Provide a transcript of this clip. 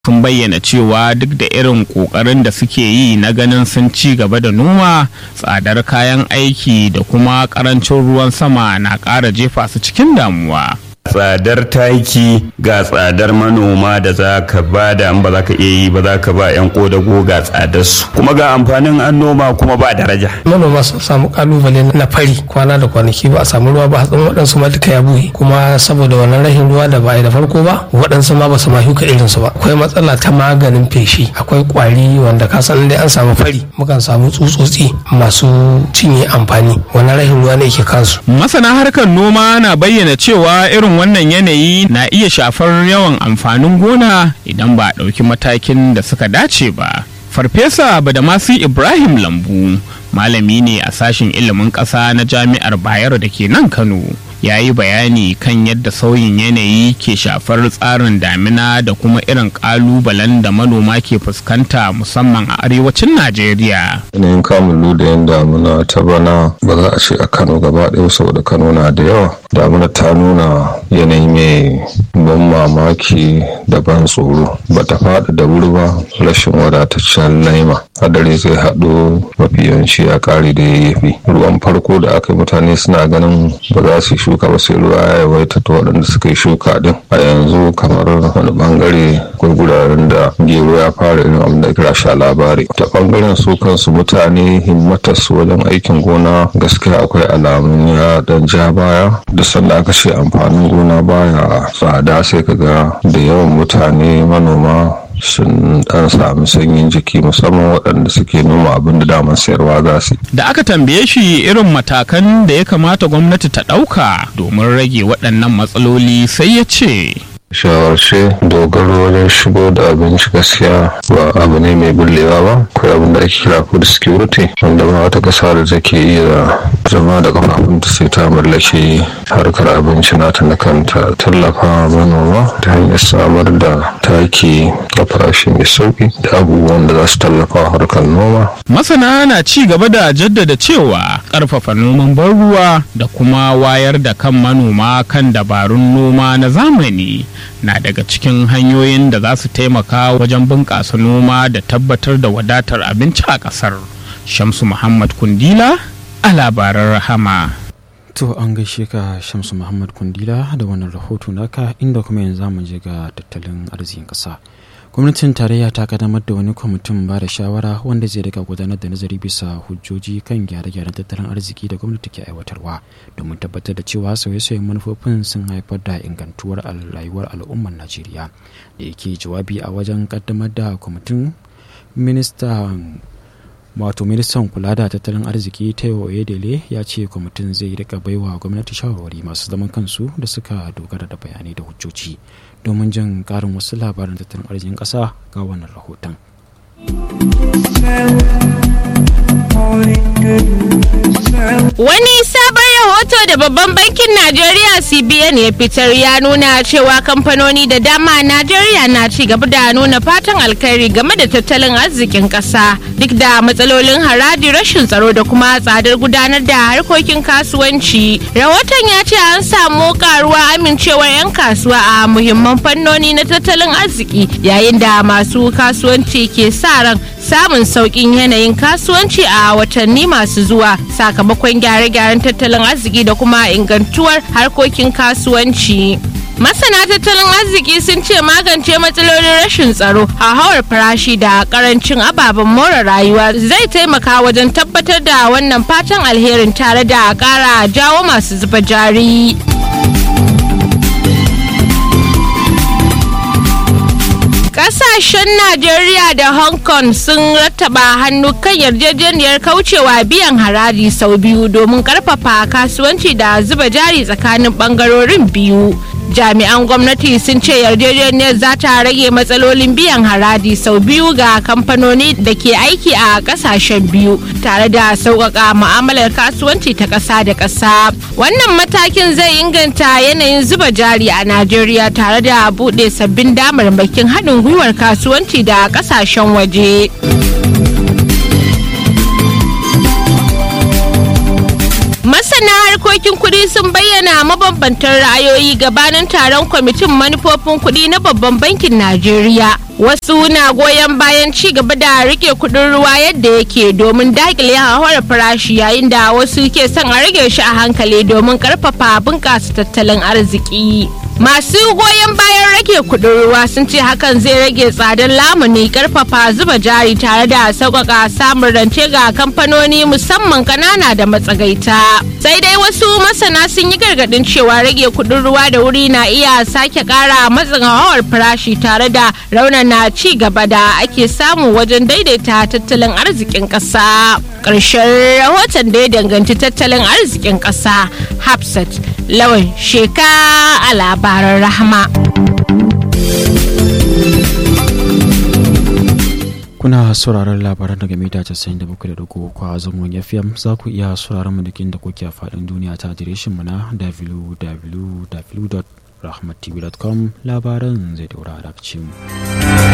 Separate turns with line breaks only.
sun bayyana cewa duk da irin ƙoƙarin da suke yi na ganin sun ci gaba da noma tsadar kayan aiki da kuma ƙarancin ruwan sama na ƙara jefa su cikin damuwa.
tsadar taki ga tsadar manoma da za ka ba da ba za ka iya yi ba za ka ba 'yan kodago ga tsadar su kuma ga amfanin an noma kuma ba daraja
manoma sun samu kalubale na fari kwana da kwanaki ba a samu ruwa ba hatsin waɗansu ma duka ya buhe kuma saboda wannan rashin ruwa da ba a yi da farko ba waɗansu ma ba su ma shuka irinsu ba akwai matsala ta maganin feshi akwai kwari wanda ka san dai an samu fari mukan samu tsutsotsi masu cinye amfani wannan rashin ruwa ne ke kansu
Masana harkar noma na bayyana cewa irin wannan yanayi na iya shafar yawan amfanin gona idan ba a ɗauki matakin da suka dace ba. Farfesa Badamasi Ibrahim Lambu malami ne a sashen ilimin ƙasa na jami'ar Bayero da ke nan Kano. ya yi bayani kan yadda sauyin yanayi ke shafar tsarin damina da kuma irin kalubalen da manoma ke fuskanta musamman a arewacin najeriya
yanayin kamun ludayen damuna ta bana ba za a ce a kano gaba ɗaya saboda kano na da yawa damuna ta nuna yanayi mai ban mamaki da ban tsoro ba ta faɗi da wuri ba rashin wadataccen laima hadari zai haɗu mafi yawanci a ƙari da yayyafi ruwan farko da aka yi mutane suna ganin ba za su shuka ba sai ruwa ya yawaita ta waɗanda suka yi shuka din a yanzu kamar wani bangare akwai guraren da gero ya fara irin abin da kira sha labari ta bangaren su kansu mutane himmatar su wajen aikin gona gaskiya akwai alamun ya dan ja baya da sanda aka ce amfanin gona baya tsada sai kaga da yawan mutane manoma sun dan sami sanyin jiki musamman waɗanda suke noma abin da daman sayarwa za su
da aka tambaye shi irin matakan da ya kamata gwamnati ta ɗauka domin rage waɗannan matsaloli sai ya ce
shawarce dogaro wajen shigo da abinci gaskiya ba abu ne mai bullewa ba akwai abin da ake kira food security wanda ba wata kasa da take iya zama da kafafunta sai ta mallaki harkar abinci nata na kanta tallafa manoma ta hanyar samar da taki a farashi mai sauki da abubuwan da za su tallafa harkar noma
masana na ci gaba da jaddada cewa ƙarfafa noman ban ruwa da kuma wayar da kan manoma kan dabarun noma na zamani na daga cikin hanyoyin da za su taimaka wajen bunƙasa noma da tabbatar da wadatar abinci a ƙasar. Shamsu Muhammad Kundila a labaran rahama.
To an gaishe ka Shamsu Muhammad Kundila da wannan rahoto naka inda kuma yanzu mu je ga tattalin arzikin ƙasa. gwamnatin tarayya ta kaddamar da wani kwamitin ba da shawara wanda zai rika gudanar da nazari bisa hujjoji kan gyare-gyaren tattalin arziki da gwamnati ke aiwatarwa domin tabbatar da cewa sauye-sauyen manufofin sun haifar da ingantuwar rayuwar al'ummar najeriya da yake jawabi a wajen kaddamar da kwamitin ministan wato ministan kula da tattalin arziki taiwo oyedele ya ce kwamitin zai rika baiwa gwamnati shawarwari masu zaman kansu da suka dogara da bayanai da hujjoji domin jin karin wasu labaran tattalin arzikin ƙasa ga wannan rahoton.
Wani sabon rahoto da babban bankin Najeriya CBN ya fitar ya nuna cewa kamfanoni da dama a Najeriya na ci gaba da nuna fatan alkhairi game da tattalin arzikin ƙasa duk da matsalolin haraji rashin tsaro da kuma tsadar gudanar da harkokin kasuwanci. Rahoton ya ce an samu karuwa amincewar 'yan kasuwa a muhimman fannoni na tattalin arziki yayin da masu kasuwanci ke sa ran samun sauƙin yanayin kasuwanci a watanni masu zuwa sakamakon gyare-gyaren tattalin arziki da kuma ingantuwar harkokin kasuwanci. Masana tattalin arziki sun ce magance matsalolin rashin tsaro, hauhawar farashi da karancin ababen more rayuwa zai taimaka wajen tabbatar da wannan fatan alherin tare da ƙara jawo masu zuba jari. Kasashen Najeriya da Hong Kong sun rattaba hannu kan yarjejeniyar kaucewa biyan haraji sau biyu domin karfafa kasuwanci da zuba jari tsakanin bangarorin biyu. Jami'an gwamnati sun ce yarjejeniyar za ta rage matsalolin biyan haraji sau biyu ga kamfanoni da ke aiki a kasashen biyu tare da sauƙaƙa mu'amalar kasuwanci ta ƙasa da ƙasa. Wannan matakin zai inganta yanayin zuba jari a Najeriya tare da buɗe sabbin damarmakin haɗin gwiwar kasuwanci da ƙasashen waje. Masana harkokin kuɗi sun bayyana mabambantan ra'ayoyi gabanin taron kwamitin manufofin kuɗi na babban bankin Najeriya wasu na goyon bayan ci gaba da rike kudin ruwa yadda yake domin dakile hauhawar farashi yayin da wasu ke son a rage shi a hankali domin karfafa bunƙasa tattalin arziki masu goyon bayan rage kudin ruwa sun ce hakan zai rage tsadar lamuni karfafa zuba jari tare da sauƙaƙa samun rance ga kamfanoni musamman ƙanana da matsagaita sai dai wasu masana sun yi gargaɗin cewa rage kudin ruwa da wuri na iya sake ƙara matsin hawar farashi tare da raunana ci gaba da ake samu wajen daidaita tattalin arzikin ƙasa ƙarshen rahoton da ya danganci tattalin arzikin ƙasa hafsat lawan sheka a labaran rahama
kuna sauraron labaran daga mita 97.3 a zangon fm za ku iya sauraron mu da kuke a faɗin duniya ta adireshin mu na www.rahmattv.com labaran zai daura a mu.